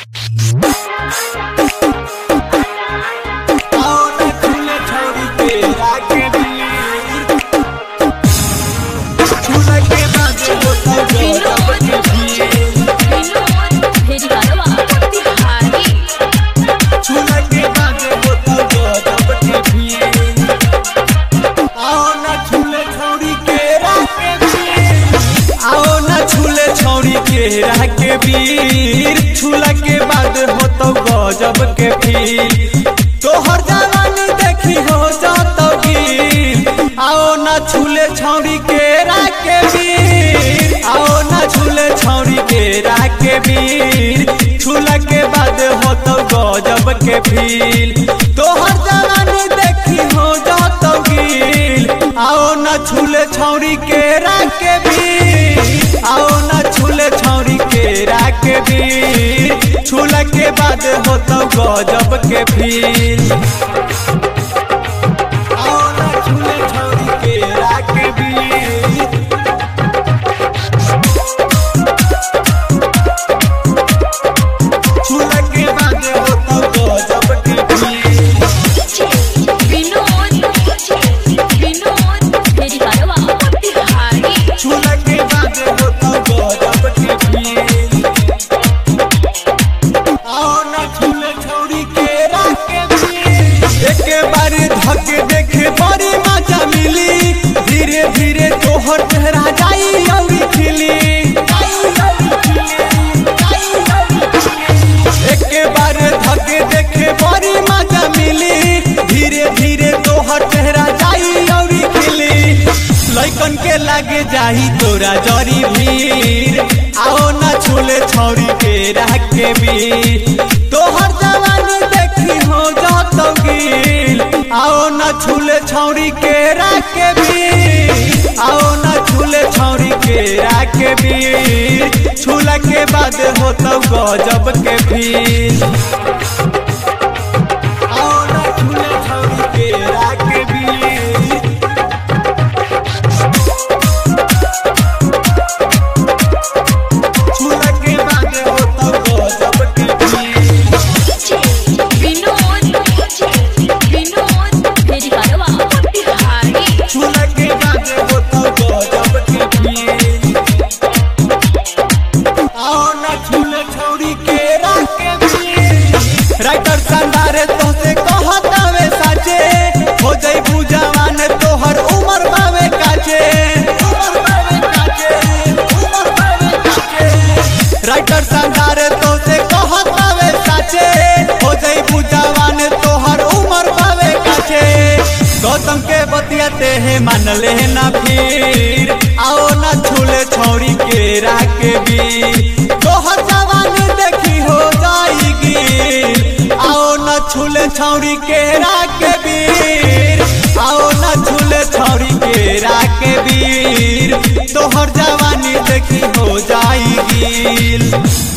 केरा के वीर छुला के बाद होतो गजब के फील तोहर जवानी देखी हो जातो गिल आओ ना छुले छौरी केरा के वीर आओ ना छुले छौरी केरा के वीर छुला के बाद होतो गजब के फील तोहर जवानी देखी हो जातो गिल आओ ना छुले छौरी केरा के वीर आओ ना छुले छौरी केरा के बीर छुला के बाद होतो गजब के फील आओ ना छुले छौरी केरा के बीर छुला के बाद होतो गजब के फील विनोद विनोद मेरी कारवा बिहारी छुला के बाद होतो गजब के फील आओ ना छुले छौरी केरा के बीर एक बार धक देखे बड़ी मजा मिली धीरे धीरे तोहर चेहरा जाई औरी खिली एक बार धक देखे बड़ी मजा मिली धीरे धीरे तोहर चेहरा जाई औरी खिली लइकन के लागे जाही तोरा जरी भीड़ आओ ना छुले छौरी के राह के बीर तोहर जवानी देखी हो जातो गिल आओ ना छुले छौरी के राह के बीर आओ ना छुले छौरी के राह के बीर छुला के बाद होतो गजब के फील आओ ना छुले छौरी के राह के बीर छुला के बाद होतो गजब के फील विनोद विनोद मेरी कारवा बिहारी छुला के बाद होतो गजब के फील आओ ना छुले छौरी के राह के फील राइटर शानदार तोसे कहतावे साचे हो जाई बुझावान तोहर उमर बावे काचे उमर बावे काचे उमर बावे काचे राइटर शानदार तोसे कहतावे साचे हो जाई बुझावान तोहर उमर बावे काचे गौतम के बतियाते हैं मान ले ना फिर आओ ना छूले छौरी के राह के भी तोहर जवानी देखी हो जाएगी आओ ना छूले छौरी के राह के वीर आओ ना छूले छौरी के राह के वीर तोहर जवानी देखी हो जाएगी